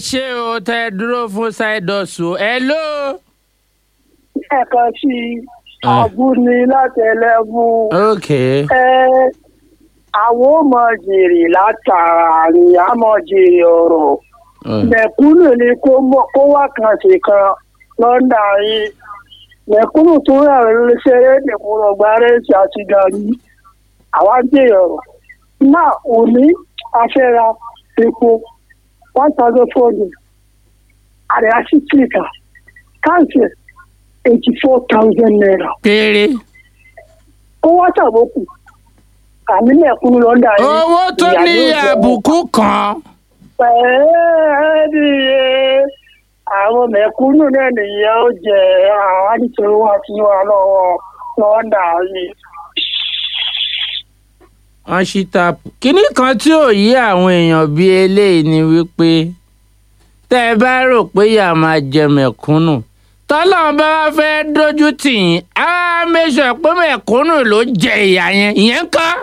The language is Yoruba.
ṣé o tẹ dúró fún ṣáìdọ̀sù ẹ ló. ẹ̀kan sí àbúni láti ẹlẹ́bù ok ẹ àwọn ò mọ jèrè látara ni a mọ jèrè ọ̀rọ̀ mẹ̀kúnnù ni kó mọ̀ kó wá kan sí kan lọ́ndà yìí mẹ̀kúnnù tó rà ṣeré nìkúrọ̀ gba rẹ́ẹ̀sì àti gàrí àwa jèrè ọ̀rọ̀ náà òní afẹ́ra epo one thousand four hundred àrẹ àṣìṣìkà káàsì eighty four thousand naira péré. ó wá ṣàbókù àmì mẹ̀kúnnù lọ́ndà yìí owó tó ìyá ní yóò jẹ àbùkù kan. pẹ̀lú àwọn mẹ̀kúnnù náà nìyẹn ó jẹ àwọn àdìsọ́rọ́ wọn àti wọn lọ́wọ́ lọ́ndà yìí. wọ́n ṣí táàpù. kínní kan tí ò yí àwọn èèyàn bíi eléyìí ni wípé tẹ́ ẹ bá rò pé ìyá máa jẹ mẹ̀kúnnù tọ́lọ́run bá wá fẹ́ dójú tì yín á mẹ́sàn pé mẹ̀kúnnù ló jẹ ìyá yẹn ìyẹn kọ́.